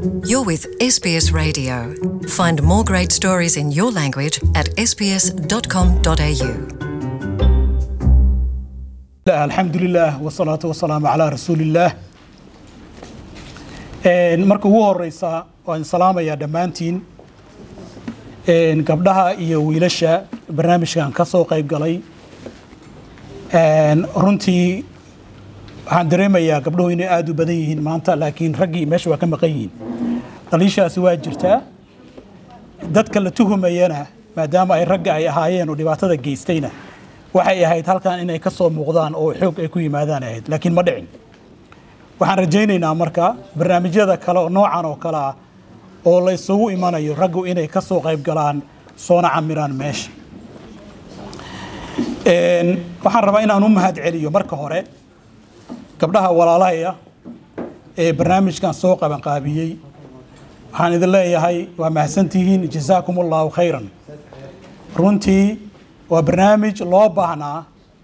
You're with SBS Radio. Find more great stories in your language at sbs.com.au. alxamdu lilah wsalaatu wasalaamu calaa rasuulillaah marka ugu horeysa waan salaamayaa dhammaantiin gabdhaha iyo wiilasha barnaamijkan ka soo qayb galay runtii waxaan dareemayaa gabdhuhu inay aada u badan yihiin maanta laakiin raggii meesha waa ka maqan yihiin dhaliishaasi waa jirtaa dadka la tuhumayana maadaama ay ragga ay ahaayeen oo dhibaatada geystayna waxay ahayd halkan inay ka soo muuqdaan oo xoog ay ku yimaadaan ahayd laakiin ma dhicin waxaan rajaynaynaa marka barnaamijyada kale oo noocan oo kale ah oo la isugu imanayo raggu inay ka soo qayb galaan soona camiraan meesha waxaan rabaa inaan u mahad celiyo marka hore gabdhaha walaalahaya ee barnaamijkan soo qabanqaabiyey waxaan idin leeyahay waa mahadsantihiin jasaakum allahu khayran runtii waa barnaamij loo baahnaa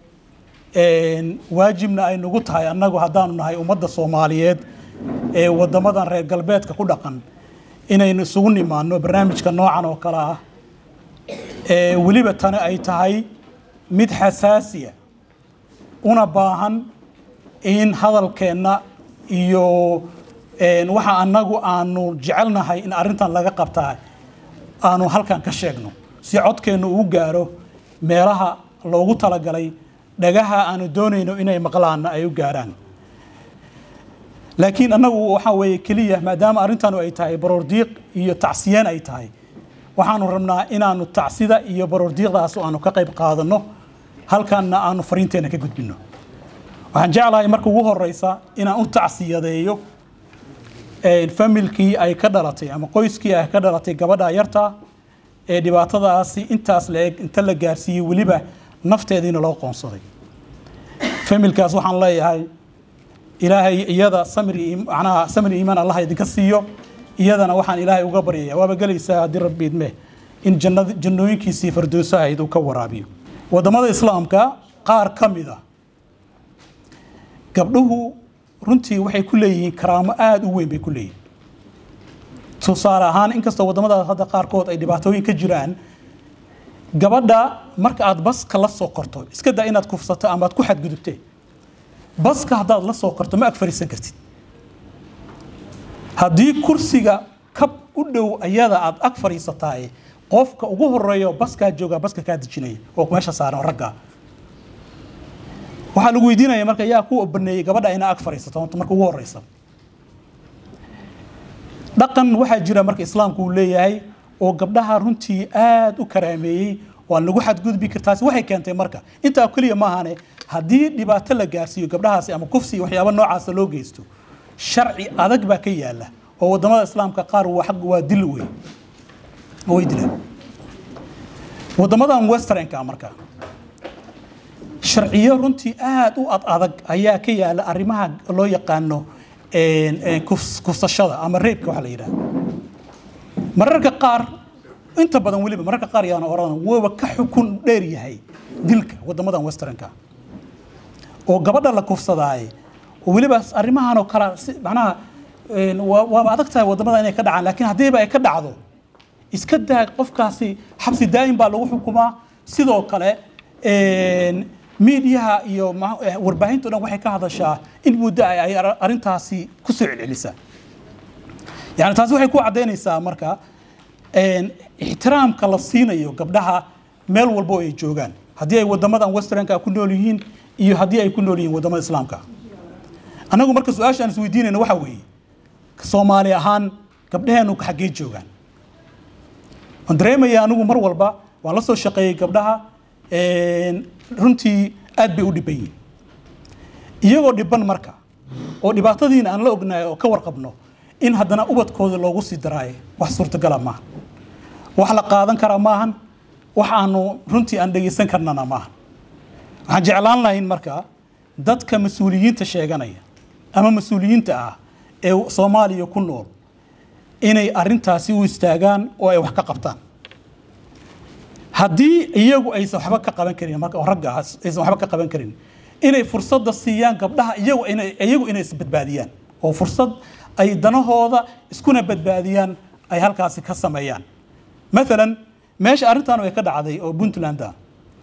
waajibna ay nagu tahay annagu haddaanu nahay ummadda soomaaliyeed ee waddamadan reer galbeedka ku dhaqan inaynu isugu nimaano barnaamijka noocan oo kale ah weliba tani ay tahay mid xasaasiya una baahan in hadalkeenna iyo waxa annagu aanu jecelnahay in arrintan laga qabtaa aanu halkan ka sheegno si codkeennu uu gaaro meelaha loogu talagalay dhagaha aanu doonayno inay maqlaanna ay u gaaraan laakiin annagu waxaa weeye keliya maadaama arrintanu ay tahay baroordiiq iyo tacsiyeen ay tahay waxaanu rabnaa inaanu tacsida iyo baroordiiqdaas aanu ka qayb qaadanno halkanna aanu fariinteenna ka gudbinno waxaan jeclahay marka ugu horeysa inaan u tacsiyadeeyo familkii ay ka dhalatay ama qoyskii ay ka dhalatay gabadha yarta ee dhibaatadaasi intaas la-eg inta la gaarsiiyey weliba nafteediina loo qoonsaday familkaas waxaan leeyahay ilaahay iyada samri macnaha samri iimaan allah idinka siiyo iyadana waxaan ilaahay uga baryaya waaba gelaysaa haddii rabbi idme in jannad jannooyinkiisii fardooso ahayd uu ka waraabiyo waddamada islaamka qaar ka mid a gabdhuhu runtii waxay ku leeyihiin karaamo aada u weyn bay ku leeyihin tusaale ahaan inkastoo waddamadaas hadda qaarkood ay dhibaatooyin ka jiraan gabadha marka aad baska la soo korto iska daa inaad kufsato ama aad ku xadgudubtee baska haddaad la soo korto ma ag fariisan kartid haddii kursiga kab u dhow ayada aad ag fadhiisataay qofka ugu horeeyo baskaa joogaa baska kaa dejinaya oo meesha saaran ragga waxaa lagu weydiinaya marka yaa ku baneeyey gabadha inaa ag fadhiisato marka ugu horeysa dhaqan waxaa jira marka islaamku uu leeyahay oo gabdhaha runtii aada u karaameeyey waa lagu xadgudbi kartaasi waxay keentay marka intaa keliya maahane haddii dhibaato la gaarsiiyo gabdhahaasi ama kufsi waxyaaba noocaasa loo geysto sharci adag baa ka yaala oo wadamada islaamka qaar waa dil wey way dilaan wadamadan westernka marka sharciyo runtii aada u ad adag ayaa ka yaala arrimaha loo yaqaano kufsashada ama reebka waxa la yidhaha mararka qaar inta badan weliba mararka qaar yaana oran waba ka xukun dheer yahay dilka wadamadan westernka oo gabadha la kufsadaaye weliba arrimahan oo kale macnaha waaba adag tahay wadamada inay ka dhacaan laakiin haddiiba ay ka dhacdo iska daa qofkaasi xabsi daa'im baa lagu xukumaa sidoo kale miidiyaha iyo warbaahinta o dhan waxay ka hadashaa in muddo ay arrintaasi ku soo celcelisaa yani taasi waxay ku caddaynaysaa marka ixtiraamka la siinayo gabdhaha meel walbo ay joogaan haddii ay wadamadan westernka ku nool yihiin iyo haddii ay ku nool yihiin wadamada islaamka annagu marka su-aasha aan isweydiinayna waxaa weeye soomaali ahaan gabdhaheenu xaggee joogaan waan dareemaya anigu mar walba waan la soo shaqeeyey gabdhaha runtii aad bay u dhiban yihin iyagoo dhiban marka oo dhibaatadiina aan la ognahay oo ka warqabno in haddana ubadkooda loogu sii daraayo wax suurtagala maaha wax la qaadan karaa maahan wax aanu runtii aan dhegaysan karnana maahan waxaan jeclaan lahayn marka dadka mas-uuliyiinta sheeganaya ama mas-uuliyiinta ah ee soomaaliya ku nool inay arrintaasi u istaagaan oo ay wax ka qabtaan haddii iyagu aysan waxba ka qaban karin marka ragga aysan waxba ka qaban karin inay fursadda siiyaan gabdhaha iyagu inay iyagu inay isbadbaadiyaan oo fursad ay danahooda iskuna badbaadiyaan ay halkaasi ka sameeyaan maalan meesha arrintan way ka dhacday oo puntland ah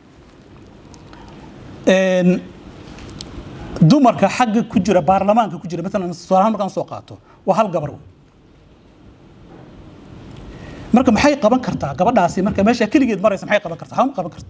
Een, dumarka xagga ku jira baarlamaanka ku jira maalan tusaalahaan markaan soo qaato waa hal gabar wey. marka maxay qaban kartaa gabadhaasi marka meesha keligeed maraysa maxay qaban kartaa hama qaban karto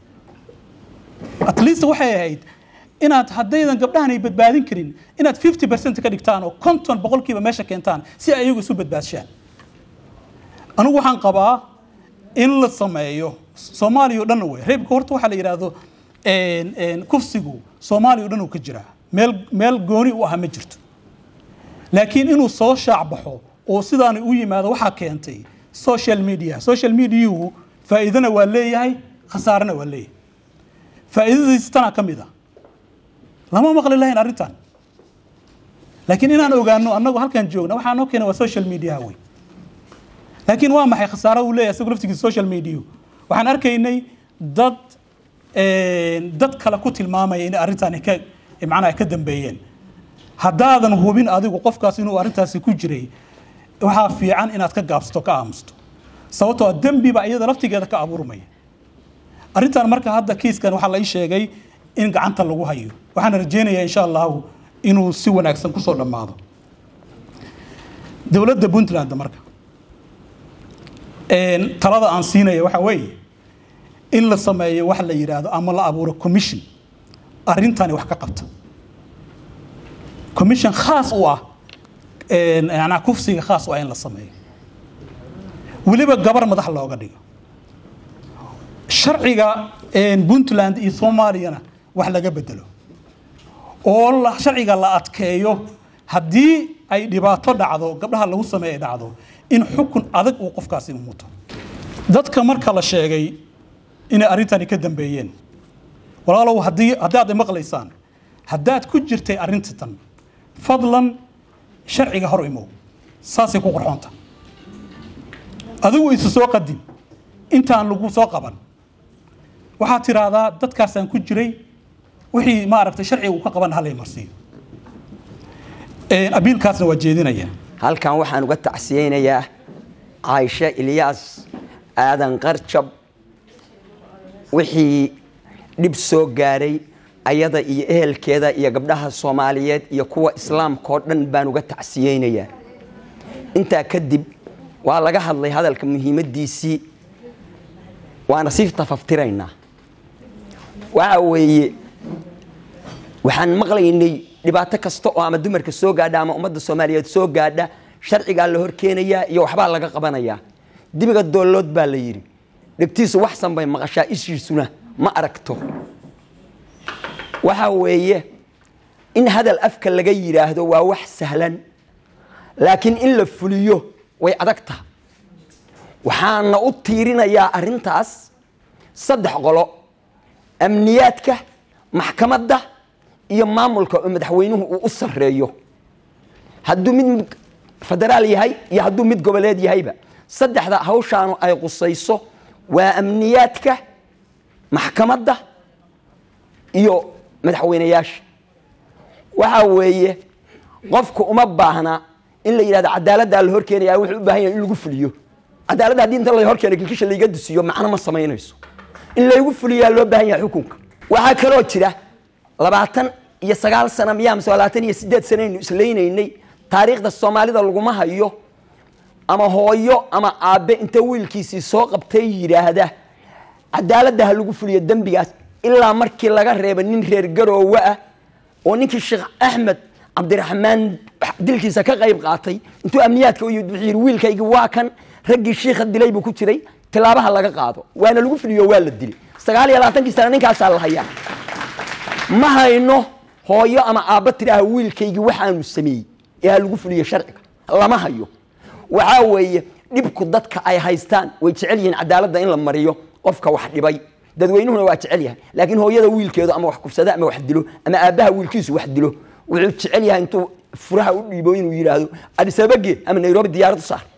at least waxay ahayd inaad haddaydan gabdhahan ay badbaadin karin inaad 50 percent ka dhigtaan oo konton boqolkiiba meesha keentaan si ay iyagu isu badbaadshaan anigu waxaan qabaa in la sameeyo soomaaliya oo dhan wey reebka horta waxaa la yidhaahdo een, een, kufsigu soomaaliya oo dhan uu ka jiraa meel meel gooni u ah ma jirto laakiin inuu soo shaac baxo oo sidaani u yimaado waxaa keentay social media social mediahu faa'iidana waa leeyahay khasaarana waa leeyahay faa'iidadiisa tanaa ka mid ah lama maqli lahayn arrintan laakiin inaan ogaano annagu halkan joogna waxaa noo keena waa social media wey laakiin waa maxay khasaaro uu leeyahay isagu laftigiisa social media waxaan arkaynay dad een, dad kale ku tilmaamaya in arrintan ka macnaha ka dambeeyeen haddaadan hubin adigu qofkaas inuu arrintaasi ku jiray waxaa fiican inaad ka gaabsato ka aamusto sababtoo ah dembiba iyada laftigeeda ka abuurmaya arrintan marka hadda kiiskan waxaa la ii sheegay in gacanta lagu hayo waxaan rajeynayaa insha allahu inuu si wanaagsan kusoo dhammaado dowladda puntland marka een, talada aan siinaya waxa weeye in la sameeyo wax la yidhaahdo ama la abuuro commission arrintani wax ka qabta commission khaas u ah een, macnaha kufsiga khaas u ah in la sameeyo weliba gabar madax looga dhigo sharciga een, puntland iyo soomaaliyana wax laga bedelo oo la- sharciga la adkeeyo haddii ay dhibaato dhacdo gabdhaha lagu sameeya dhacdo in xukun adag uu qofkaasi muto dadka marka la sheegay inay arrintani ka dambeeyeen walaalow haddii haddaad maqlaysaan haddaad ku jirtay arrinta tan fadlan sharciga hor imow saasay ku qorxoonta adigu isu soo qadim intaan lagu soo qaban waxaad tiraahdaa dadkaasaan ku jiray wixii maaragtay sharciga uu ka qaban halay marsiiyo Een, abiilkaasna waa jeedinaya halkan waxaan uga tacsiyeynayaa caaisho ilyaas aadan qarjab wixii dhib soo gaaray ayada iyo ehelkeeda iyo gabdhaha soomaaliyeed iyo kuwa islaamka oo dhan baan uga tacsiyeynayaa intaa kadib waa laga hadlay hadalka muhiimaddiisii waana sii tafaftiraynaa waxa weeye waxaan maqlaynay dhibaato kasta oo ama dumarka soo gaadha ama ummadda soomaaliyeed soo gaadha sharcigaa la hor keenayaa iyo waxbaa laga qabanayaa dibiga doollood baa la yidhi dhegtiisu waxsan bay maqashaa ishiisuna ma aragto waxa weeye in hadal afka laga yidhaahdo waa wax sahlan laakiin in la fuliyo way adag taha waxaana u tiirinayaa arrintaas saddex qolo amniyaadka maxkamadda iyo maamulka oo madaxweynuhu uu u sarreeyo hadduu mid federaal yahay iyo hadduu mid goboleed yahayba saddexda hawshaanu ay qusayso waa amniyaadka maxkamadda iyo madaxweyneyaasha waxa weeye qofku uma baahna in la yidhahdo cadaaladdaa la hor keenaya wuxuu u baahan yahay in lagu fuliyo cadaaladda haddii inta la hor keena kilkisha laiga dusiyo macno ma samaynayso in laygu fuliyaa loo baahan yahay xukunka waxaa kaloo jira labaatan iyo sagaal sana miyaa mise labaatan iyo sideed sanaynu islaynaynay taariikhda soomaalida laguma hayo ama hooyo ama aabe inta wiilkiisii soo qabtay yidhaahda cadaaladda ha lagu fuliyo dembigaas ilaa markii laga reeba nin reer garoowe ah oo ninkii sheekh axmed cabdiraxmaan dilkiisa ka qayb qaatay intuu amniyaadka u yimid wuxuu yidhi wiilkaygii waa kan raggii shiikha dilay buu ku jiray tilaabaha laga qaado waana lagu fuliyo waa la dilay sagaal iyo labaatankii sana ninkaasaa la hayaa ma hayno hooyo ama aabba tidhaaha wiilkaygii waxaanu sameeyey ee ha lagu fuliyo sharciga lama hayo waxaa weeye dhibku dadka ay haystaan way jecel yihiin cadaaladda in la mariyo qofka wax dhibay dadweynuhuna waa jecel yahay laakiin hooyada wiilkeedu ama wax kufsada ama wax dilo ama aabbaha wiilkiisu wax dilo wuxuu jecel yahay intuu furaha u dhiibo inuu yidhaahdo adisabage ama nairobi diyaarad u saar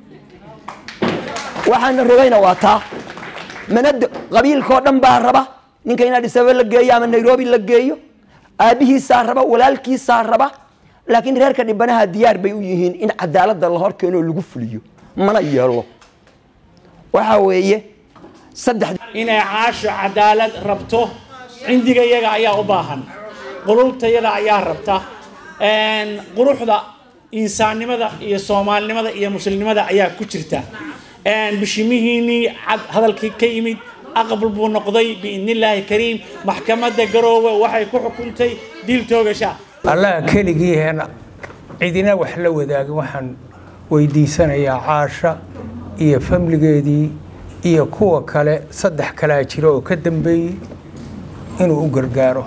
waxaana rogayna waa taa manad qabiilkao dhan baa raba ninka in adisababa la geeyo ama nairobi la geeyo aabbihiisaa raba walaalkiisaa raba laakiin reerka dhibanaha diyaar bay u yihiin in cadaaladda la hor keeno lagu fuliyo mana yeelo waxa weeye saddex inay caasho cadaalad rabto cindiga yaga ayaa u baahan qulubtayada ayaa rabta quruxda insaannimada iyo soomaalinimada iyo muslimnimada ayaa ku jirta bishimihiinii cad hadalkii ka yimid aqbal buu noqday biidnillaahi kariim maxkamadda garoowe waxay ku xukuntay dil toogasha allaha keligiiheena cidina wax la wadaagin waxaan weydiisanayaa caasha iyo famligeedii iyo kuwa kale saddex kalaa jira oo ka dambeeyey inuu u gargaaro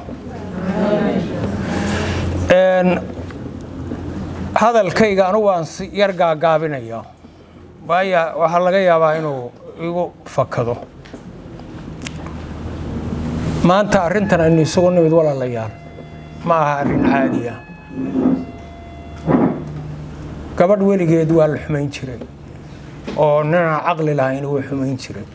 hadalkayga anugu waan yar gaagaabinaya waaya waxaa laga yaabaa inuu igu fakado maanta arrintan aynu isugu nimid walaalayaal ma aha arrin caadiya gabadh weligeed waa la xumayn jiray oo ninaan caqli lahayn wuu xumayn jiray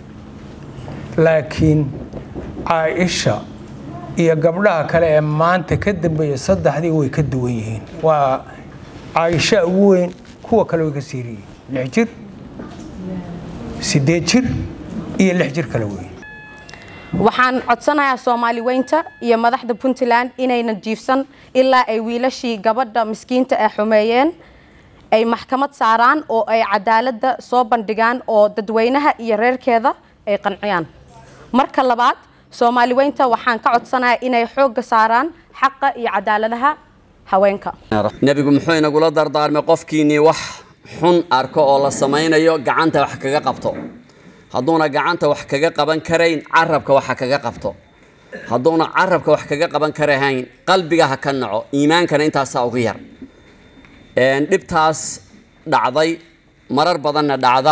laakiin caaisha iyo gabdhaha kale ee maanta ka dambeeya saddexdii way ka duwan yihiin waa caaisha ugu weyn kuwa kale way ka siiriyiin lix jir sideed jir iyo lix jir kale weyn waxaan codsanayaa soomaali weynta iyo madaxda puntland inayna jiifsan ilaa ay wiilashii gabadha miskiinta ee xumeeyeen ay maxkamad saaraan oo ay cadaaladda soo bandhigaan oo dadweynaha iyo reerkeeda ay qanciyaan marka labaad soomaali weynta waxaan ka codsanayaa inay xoogga saaraan xaqa iyo cadaaladaha haweenka nebigu muxuu inagula dardaarmay qofkiinnii wax xun arko oo la samaynayo gacanta wax kaga qabto hadduuna gacanta wax kaga qaban karayn carabka waxa kaga qabto hadduuna carabka wax kaga qaban karahayn qalbiga ha ka naco iimaankana intaasaa ugu yar dhibtaas dhacday marar badanna dhacda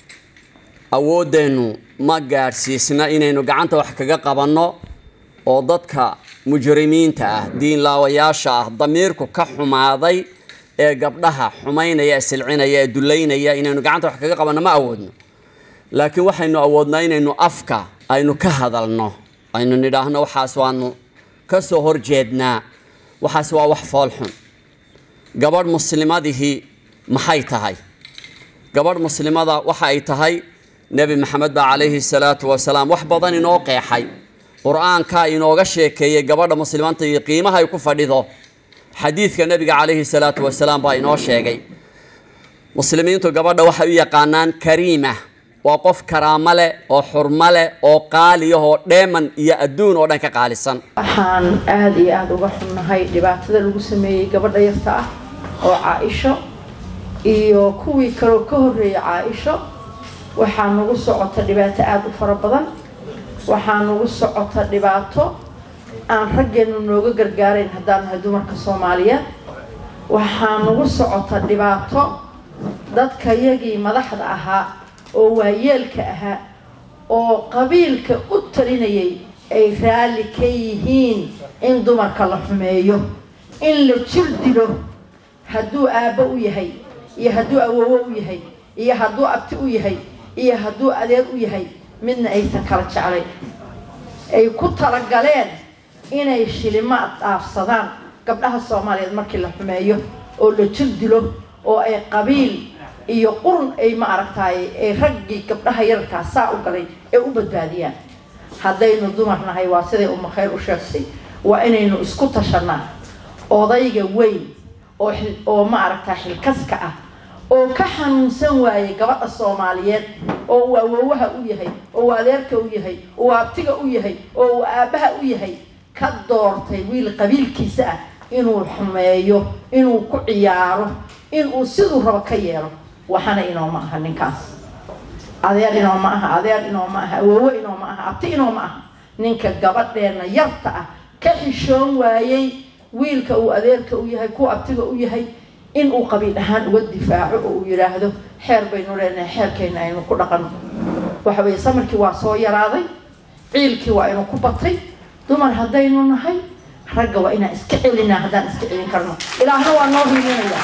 awooddeennu ma gaadhsiisna inaynu gacanta wax kaga qabanno oo dadka mujrimiinta ah diinlaawayaasha ah damiirku ka xumaaday ee gabdhaha xumaynaya ee silcinaya ee dullaynaya inaynu gacanta wax kaga qabanno ma awoodno laakiin waxaynu awoodnaa inaynu afka aynu ka hadalno aynu nidhaahno waxaas waanu ka soo horjeednaa waxaas waa wax foolxun gabadh muslimadihii maxay tahay gabadh muslimada waxa ay tahay nebi maxamed baa calayhi salaatu wasalaam wax badan inoo qeexay qur-aankaa inooga sheekeeyey gabadha muslimanta iyo qiimaha ay ku fadhido xadiidka nebiga calayhi salaatu wasalaam baa inoo sheegay muslimiintu gabadha waxay u yaqaanaan kariima waa qof karaamo leh oo xurmo leh oo qaaliyahoo dheeman iyo adduun oo dhan ka qaalisan waxaan aada iyo aada uga xunnahay dhibaatada lagu sameeyey gabadha yarta ah oo caa-isho iyo kuwii kaloo ka horreeyay caa-isho waxaa nagu socota dhibaato aada u fara badan waxaa nagu socota dhibaato aan raggeenu nooga gargaarayn haddaan nahay dumarka soomaaliyeed waxaa nagu socota dhibaato dadka yagii madaxda ahaa oo waayeelka ahaa oo qabiilka u talinayay ay raalli ka yihiin in dumarka la xumeeyo in la jir dilo hadduu aabbo u yahay iyo hadduu awowo u yahay iyo hadduu abti u yahay iyo hadduu adeer u yahay midna aysan kala jeclayn ay ku talagaleen inay shilimaad dhaafsadaan gabdhaha soomaaliyeed markii la xumeeyo oo la jir dilo oo ay qabiil iyo qurun ay ma aragtaay ay raggii gabdhaha yararkaa saa u galay ee u badbaadiyaan haddaynu dumar nahay waa siday uma khayr u sheegtay waa inaynu isku tashanaa odayga weyn oo oo ma aragtaa xilkaska ah oo ka xanuunsan waayay gabadha soomaaliyeed oo uu awowaha u yahay oo uu adeerka u yahay oo uu abtiga u yahay oo uu aabbaha u yahay ka doortay wiil qabiilkiisa ah inuu xumeeyo inuu ku ciyaaro inuu siduu rabo ka yeelo waxana inooma aha ninkaas adeer inooma aha adeer inooma aha awowo inooma aha abti inooma aha ninka gabadheenna yarta ah ka xishoon waayey wiilka uu adeerka u yahay kuwa abtiga u yahay in uu qabiil ahaan uga difaaco oo uu yidhaahdo xeer baynu leenahay xeerkayna aynu ku dhaqanno waxa weeye samarkii waa soo yaraaday ciilkii waa inu ku batay dumar haddaynu nahay ragga waa inaan iska celinaa haddaan iska celin karno ilaahna waa noo hiiminayaa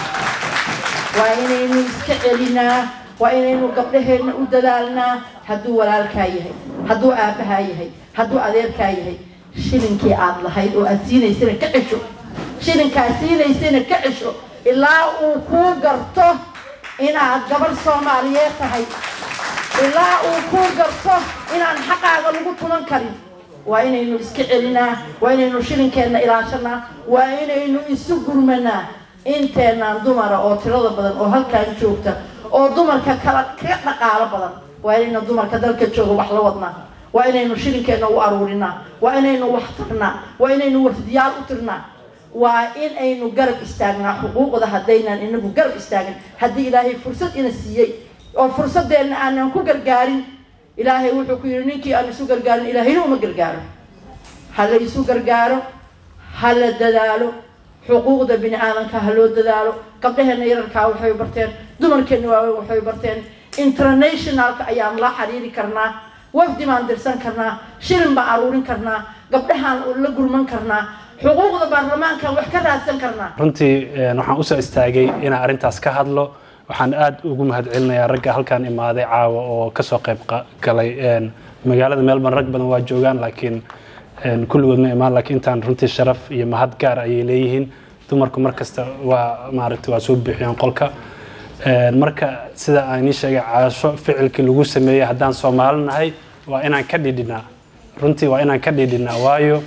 waa inaynu iska celinaa waa inaynu gabdhaheenna u dadaalnaa hadduu walaalkaa yahay hadduu aabbahaa yahay hadduu adeerkaa yahay shilinkii aad lahayd oo aad siinaysana ka cesho shilinkaa siinaysayna ka cesho ilaa uu kuu garto inaad gabarh soomaaliyeed tahay ilaa uu kuu garto inaan xaqaaga lagu tuman karin waa inaynu iska celinaa waa inaynu shilinkeenna ilaashanaa waa inaynu isu gurmanaa inteenaan dumara oo tirada badan oo halkaan joogta oo dumarka kala kaga dhaqaalo badan waa inaynu dumarka dalka jooga wax la wadnaa waa inaynu shilinkeenna u aruurinaa waa inaynu wax tarnaa waa inaynu wardiyaal u tirnaa waa in aynu garab istaagnaa xuquuqda haddaynan inagu garab istaagin haddii ilaahay fursad ina siiyey oo fursadeenna aanan ku gargaarin ilaahay wuxuu ku yidhi ninkii aan isu gargaarin ilaahayna uma gargaaro ha la isu gargaaro ha la dadaalo xuquuqda bini aadanka ha loo dadaalo gabdhaheenna yararkaa waxay barteen dumarkeenna waaweyn waxay barteen internationalka ayaan la xiriiri karnaa wafdi baan dirsan karnaa shilin baan aruurin karnaa gabdhahaan la gurman karnaa xuquuqda baarlamaankan wax ka raadsan karnaa runtii waxaan usoo istaagay inaan arrintaas ka hadlo waxaan aada ugu mahadcelinayaa ragga halkaan imaaday caawa oo kasoo qayb galay magaalada melbourne rag badan waa joogaan laakiin kulligood ma imaan laakiin intaan runtii sharaf iyo mahad gaar ayay leeyihiin dumarku markasta waa maaragtay waa soo buuxiyaan qolka marka sida aan ii sheegay caasho ficilkii lagu sameeyey haddaan soomaali nahay waa inaan ka dhidhinaa runtii waa inaan ka dhidhinaa waayo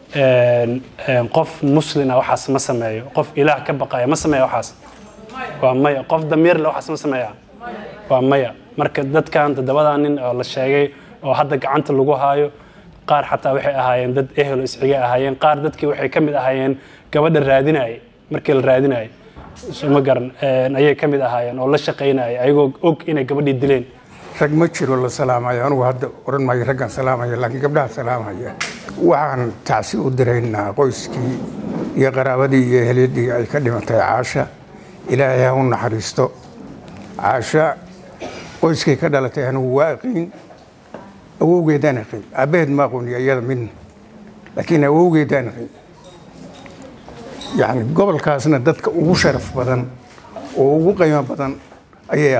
qof muslina waxaas ma sameeyo qof ilaah ka baqaya ma sameeya waxaas waa maya qof damiir le waxaas ma sameeya waa maya marka dadkan toddobadaa nin oo la sheegay oo hadda gacanta lagu haayo qaar xataa waxay ahaayeen dad ehelo isxigay ahaayeen qaar dadkii waxay ka mid ahaayeen gabadha raadinayay markii la raadinayay suma garan ayay ka mid ahaayeen oo la shaqaynayay ayagoo og inay gabadhii dileen rag ma jiro la salaamayo anugu hadda oran maayo raggaan salaamaya laakiin gabdhaha salaamaya waxaan tacsi u diraynaa qoyskii iyo qaraabadii iyo eheliyadii ay ka dhimatay caasha ilaahay ha u naxariisto caasha qoyskay ka dhalatay anigu waa aqiin awowgeedaan aqiin aabbaheed ma aqooniyo iyada midna laakiin awowgeedaan aqiin yacni gobolkaasna dadka ugu sharaf badan oo ugu qiimo badan ayay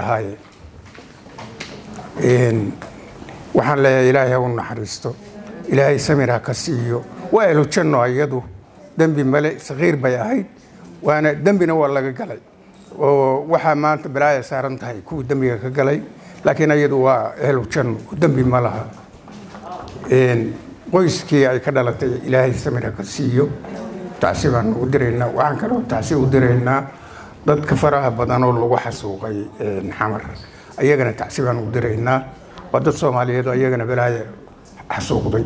ahaayeen waxaan leeyahay ilaahay ha u naxariisto ilaahay samir ha ka siiyo waa ehlu janno iyadu dembi male sakiir bay ahayd waana dembina waa laga galay oo waxaa maanta balaaya saaran tahay kuwii dembiga ka galay laakiin iyadu waa ehlu janno dembi ma laha qoyskii ay ka dhalatay ilaahay samir ha ka siiyo tacsi baan ugu diraynaa waxaan kaloo tacsi u diraynaa dadka faraha badan oo lagu xasuuqay xamar ayagana tacsi baan ugu diraynaa waa dad soomaaliyeed oo ayagana balaaya xasuuqday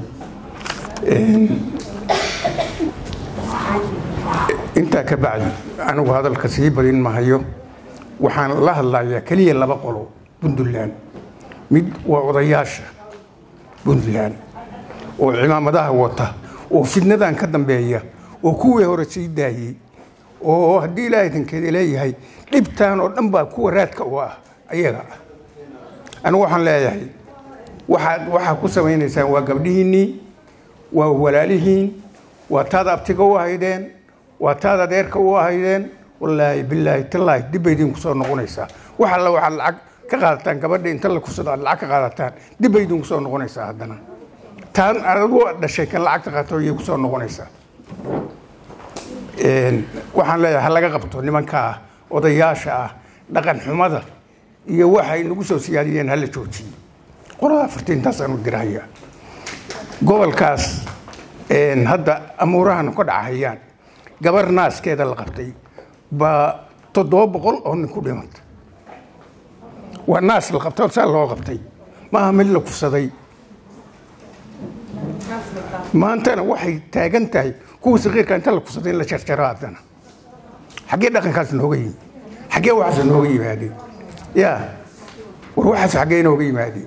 intaa ka bacdi anigu hadalka sii badin mahayo waxaan la hadlayaa keliya laba qolo puntland mid waa odayaasha puntland oo cimaamadaha wata oo fidnadan ka dambeeya oo kuwii hore sii daayey oo haddii ilaahay dankeeda leeyahay dhibtaan oo dhan baa kuwa raadka u ah ayaga ah anigu waxaan leeyahay waxaad waxaa ku samaynaysaan waa gabdhihiinnii waa walaalihiin waa taad abtiga u ahaydeen waa taad adeerka u ahaydeen wallaahi bilaahi tallaahi dib bay idinku soo noqonaysaa wax alla waxaad lacag ka qaadataan gabadha inta la kursado aad lacag ka qaadataan dib bay idinku soo noqonaysaa haddana taan adigu dhashay kan lacagta qaato ayay ku soo noqonaysaa waxaan leeyahay ha laga qabto nimankaa odayaasha ah dhaqan xumada iyo waxay nagu soo siyaadiyeen hala joojiye qolada afartiintaasaan u dirahaya gobolkaas hadda amuurahan ka dhacahayaan gabar naaskeeda la qabtay baa toddoba boqol oo nin ku dhimanta waa naas la qabtay saa loo qabtay maaha mid la kufsaday maantana waxay taagan tahay kuwa sakiirka inta la kufsaday in la jarjaro haddana xaggee dhaqankaas nooga yimi xaggee waxaas nooga yimaadeen ya war waxaas xaggee inooga yimaadeen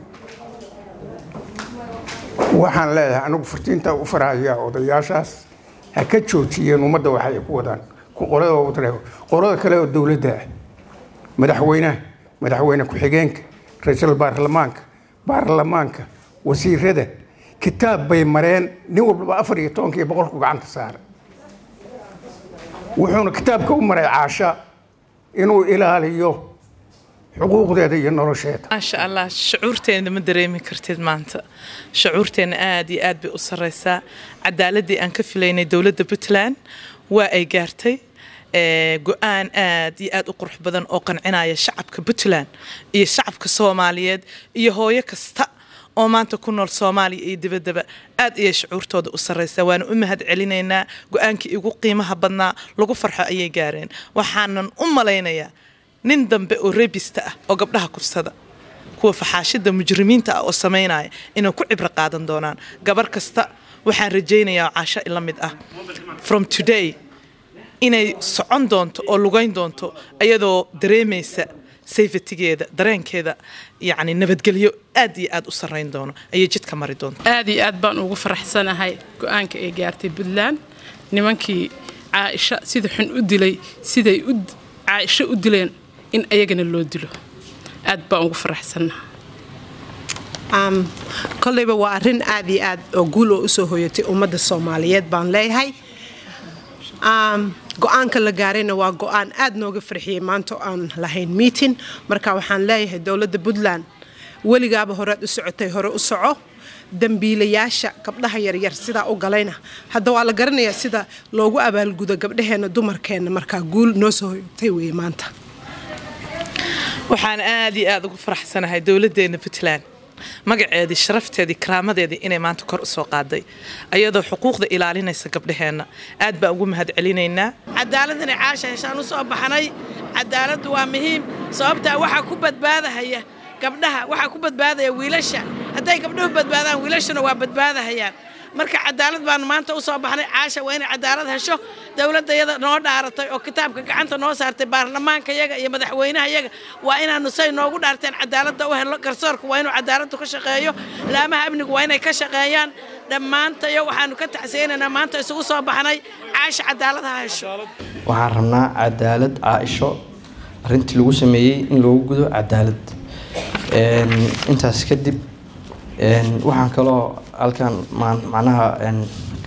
waxaan leeyahay anigu fartiinta u farahaya odayaashaas ha ka joojiyeen ummadda waxa ay ku wadaan qolada kale oo dowladda ah madaxweynaha madaxweyne ku-xigeenka ra-iisul baarlamaanka baarlamaanka wasiirada kitaab bay mareen nin walbaba afar iyo tobankii boqolku gacanta saara wuxuuna kitaabka u maray caasha inuu ilaaliyo xuquuqdeeda iyo nolosheeda maasha allah shucuurteena ma dareemi kartid maanta shucuurteena aad iyo aad bay u sareysaa cadaaladii aan ka filaynay dowladda puntland waa ay gaartay ee, go-aan aad iyo aad u qurux badan oo qancinaya shacabka puntland iyo shacabka soomaaliyeed iyo hooyo kasta oo maanta ku nool soomaaliya iyo dibaddaba aad ayay shucuurtooda u sarraysaa waana u mahad celinaynaa go-aankii ugu qiimaha badnaa lagu farxo ayay gaareen waxaanan u malaynayaa nin dambe oo rebista ah oo gabdhaha kufsada kuwa faxaashida mujrimiinta ah oo samaynaya inay ku cibro qaadan doonaan gabar kasta waxaan rajaynayaa caasho la mid ah from today inay socon doonto oo lugayn doonto ayadoo dareemaysa safetygeeda dareenkeeda yacni nabadgelyo aad iyo aad u sarrayn doono ayay jidka mari doonto aad iyo aad baan ugu faraxsanahay go-aanka ay gaartay puntland nimankii caaisha sida xun u dilay siday u caaisho u dileen in ayagana loo dilo aad baan ugu faraxsanahay Um, kolleyba waa arrin aad iyo aad oo guul oo usoo hoyatay ummadda soomaaliyeed baan leeyahay Um, go-aanka la gaarayna waa go-aan aad nooga farxiyey maanta oo aan lahayn meeting marka waxaan leeyahay dowladda puntland weligaaba horead u socotay hore u soco dambiilayaasha gabdhaha yaryar sidaa u galayna hadda waa la garanayaa sida loogu abaalgudo gabdhaheenna dumarkeenna markaa guul noo soo hoyatay weeye maanta waxaan aad iyo aad ugu faraxsanahay dowladdeena puntland magaceedii sharafteedii karaamadeedii inay maanta kor u soo qaaday ayadoo xuquuqda ilaalinaysa gabdhaheenna aad baan ugu mahad celinaynaa cadaalad inay caasha heshaan u soo baxnay cadaaladdu waa muhiim sababtaa waxaa ku badbaadahaya gabdhaha waxaa ku badbaadaya wiilasha hadday gabdhuhu badbaadaan wiilashuna waa badbaadahayaan marka cadaalad baanu maanta u soo baxnay caasha waa inay cadaalad hesho dowladda yada noo dhaaratay oo kitaabka gacanta noo saartay baarlamaanka yaga iyo madaxweynaha yaga waa inaanu say noogu dhaarteen cadaaladda u helo garsoorka waa inuu cadaaladdu ka shaqeeyo laamaha amnigu waa inay ka shaqeeyaan dhammaantayo waxaanu ka tacsiyeynaynaa maanta isugu soo baxnay caasha cadaalad ha hesho waxaan rabnaa cadaalad caaisho arrintii lagu sameeyey in loogu gudo cadaalad Een, intaas kadib een, waxaan kaloo halkan maan- macnaha een,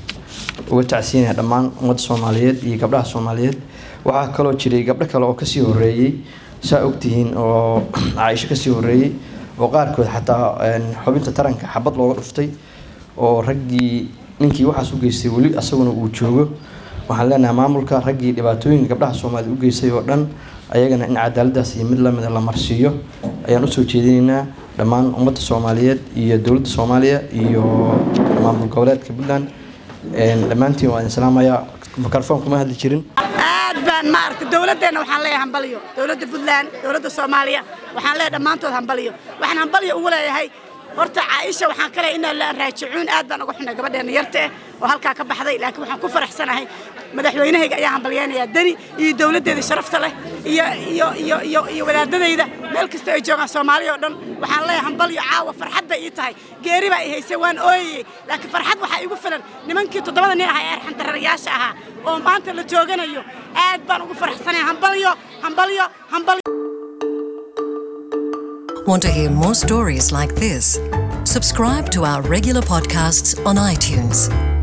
uga tacsiinaya dhammaan ummadda soomaaliyeed iyo gabdhaha soomaaliyeed waxaa kaloo jiray gabdho kale oo kasii horeeyey saa ogtihiin oo caaisho kasii horeeyey oo qaarkood xataa een, xubinta taranka xabad looga dhuftay oo raggii ninkii waxaas u geystay weli asaguna uu joogo waxaan leenahay maamulka raggii dhibaatooyinka gabdhaha soomaaliyed u geystay oo dhan ayagana in cadaaladaas iyo mid lamida la marsiiyo ayaan usoo jeedinaynaa dhammaan ummadda soomaaliyeed iyo dowladda soomaaliya iyo maamul goboleedka puntland Een, dhammaantiin waa idin salaamayaa mikrofoon kuma hadli jirin aad baan maaragtay dowladdeena waxaan leeyahay hambaliyo dowladda puntland dowladda soomaaliya waxaan leeyahay dhammaantood hambaliyo waxaan hambaliyo ugu leeyahay horta caaisha waxaan ka leeyahay inaa la raajicuun aad baan uga xunay gabadheena yarta eh oo halkaa ka baxday laakiin waxaan ku faraxsanahay madaxweynahayga ayaa hambalyeynayaa deni iyo dowladdeeda sharafta leh iyo iyo iyo iyo iyo wadaadadayda meel kasta ay joogaan soomaaliya oo dhan waxaan leeyahay hambalyo caawa farxad bay ii tahay geeri baa i haysay waan ooyayey laakiin farxad waxaa igu filan nimankii toddobada nin ahaa ee arxantararayaasha ahaa oo maanta la tooganayo aad baan ugu faraxsanahay hambalyo hambalyo hambalyo Want to hear more stories like this? Subscribe to our regular podcasts on iTunes.